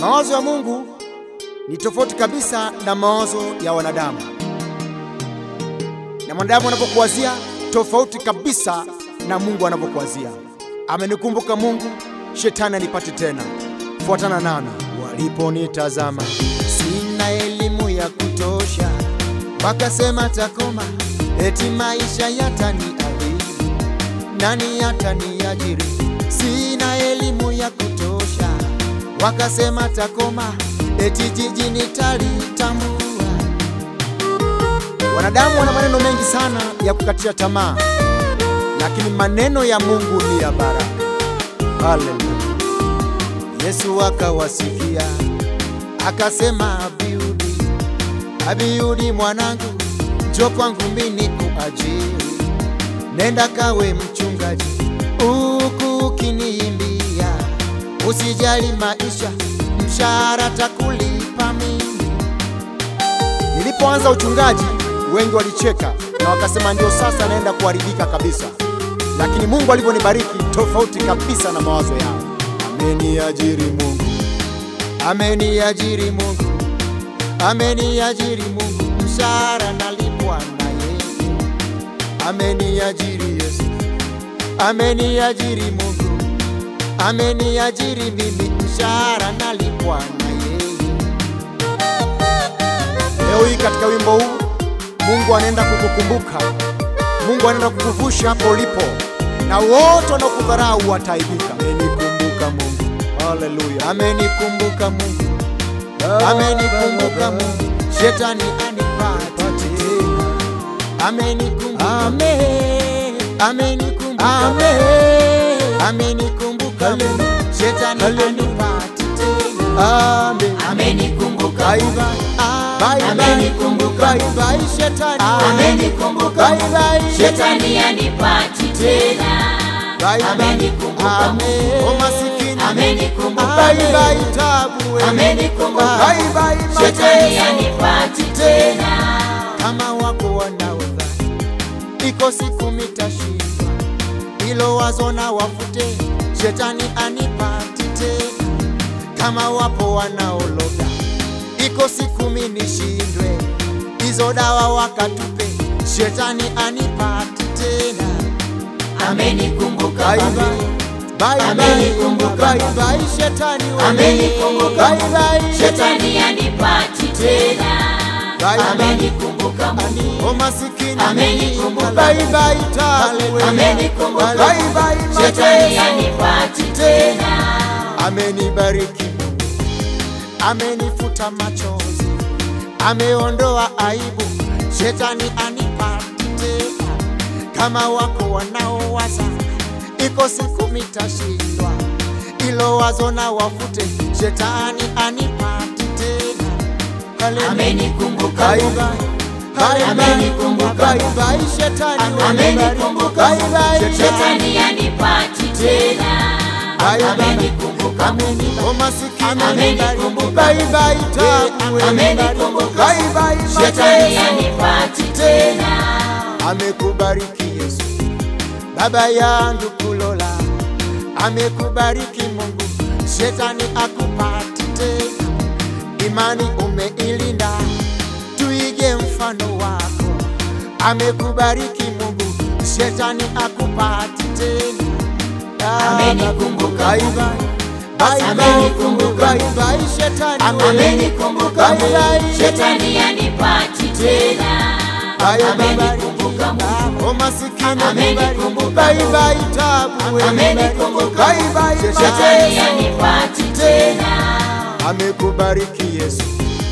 Mawazo ya Mungu ni tofauti kabisa na mawazo ya wanadamu, na mwanadamu anapokuwazia tofauti kabisa na Mungu anapokuwazia. Amenikumbuka Mungu, shetani anipate tena. Fuatana nami. Waliponitazama sina elimu ya kutosha, wakasema takoma, eti maisha yataniadhibu, nani yataniajiri? Sina elimu ya kutosha, wakasema takoma, eti jiji nitalitambua. Wanadamu wana maneno mengi sana ya kukatisha tamaa, lakini maneno ya Mungu ni ya baraka. Haleluya! Yesu akawasikia akasema, Abiudi, Abiudi mwanangu, njoo kwangu mimi nikuajiri, nenda kawe mchungaji huku ukiniimbia, usijali maisha, mshahara takulipa mimi. Nilipoanza uchungaji wengi walicheka na wakasema ndio sasa naenda kuharibika kabisa, lakini Mungu alivyonibariki tofauti kabisa na mawazo yao. Ameniajiri Mungu, ameniajiri Mungu, ameniajiri Mungu, mshahara nalipwa na yeye. Ameniajiri Yesu, ameniajiri Mungu, ameniajiri mimi, mshahara nalipwa na yeye. Leo hii katika wimbo huu Mungu anaenda kukukumbuka, Mungu anaenda kukuvusha hapo ulipo, na wote wanaokudharau wataibika. Amenikumbuka Mungu, haleluya! Amenikumbuka Mungu, amenikumbuka Mungu, shetani anipate tena. Amenikumbuka, amenikumbuka, amenikumbuka Mungu, shetani anipate tena. Amen. Amenikumbuka Bye Mungu. bye. Bye bye. Amenikumbuka Bye bye, shetani. Amenikumbuka Bye bye, Shetani anipati tena. Bye bye. Amenikumbuka Amen. O masikini. Amenikumbuka Bye bye, tabu wewe. Amenikumbuka Bye bye, Shetani mateso. anipati tena. Kama wako wanaodhani iko siku mitashindwa, hilo wazo na wafute, shetani anipati tena. Kama wapo wanaologa, iko siku mi nishindwe, hizo dawa wakatupe, shetani anipati tena. Amenikumbuka Bye Mungu. bye. Bye bye. Amenikumbuka Bye bye, shetani wewe. Amenikumbuka Bye bye, Shetani anipati tena. Bye bye. Amenikumbuka Mungu. O masikini. Amenikumbuka. Bye bye, tabu wewe. Amenikumbuka. Bye bye, Shetani mateso. anipati tena. Amenibariki Mungu, amenifuta machozi, ameondoa aibu, shetani anipati tena. Kama wako wanaowaza iko siku mitashindwa, ilo wazo na wafute, shetani anipati tena. Haleluya. Amenikumbuka Bye Mungu. bye. Bye bye. Amenikumbuka Bye bye, shetani wewe. Amenikumbuka Bye bye, Shetani anipati tena. Bye bye. Amenikumbuka O masikini. Amenikumbuka. Bye bye, tabu wewe. Amenikumbuka Bye bye, Shetani mateso. anipati tena. Amekubariki Yesu, baba yangu kulola, amekubariki Mungu, shetani akupati tena. Imani umeilinda, tuige mfano wako. Amekubariki Mungu, shetani akupati tena. Amenikumbuka Bye Mungu. bye. Bye bye. Amenikumbuka Bye bye, shetani wewe. Amenikumbuka Bye bye. Shetani anipati tena. Amenikumbuka Mungu. O masikini Amenikumbuka bye bye tabu wewe. Amenikumbuka Bye bye Shetani mateso. anipati tena. Amekubariki Yesu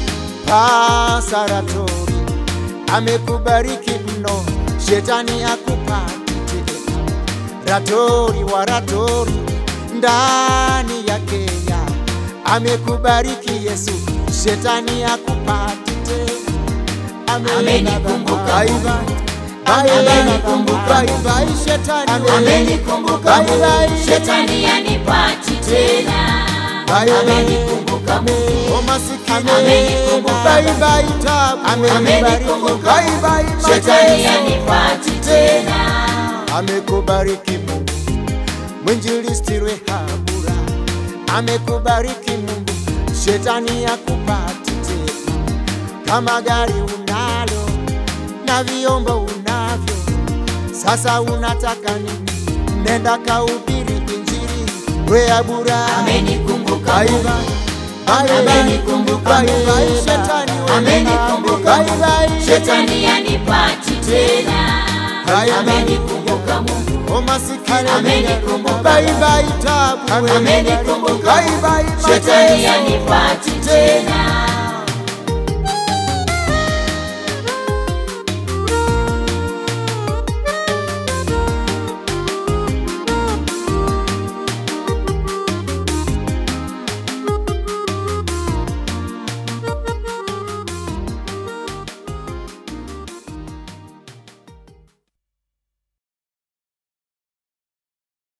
pasaratori, amekubariki mno, shetani akupati tena. Ratori wa ratori ndani ya Kenya, amekubariki Yesu, shetani akupati tena. Amenikumbuka Bye Mungu. bye. Bye bye. Amenikumbuka Bye bye, shetani wewe. Amenikumbuka Bye bye. Shetani anipati tena. Bye bye. Amenikumbuka O masikini Amenikumbuka. bye bye tabu Amenikumbuka. bye bye Shetani mateso. anipati tena. amekubariki Mungu, mwinjilisti Rehabura amekubariki Mungu, shetani akupati tena. Kama gari unalo na vyombo unavyo, sasa unataka nini? Nenda kahubiri injili, we abura Amenikumbuka Bye Mungu. bye. Bye bye. Amenikumbuka Bye bye. Mungu. Shetani we Amenikumbuka Bye bye. Mungu. Shetani yanipati tena. Bye bye. Amenikumbuka Mungu. O masikini Amenikumbuka bye Mungu. bye tabu we. Amenikumbuka Bye bye Shetani mateso. yanipati tena.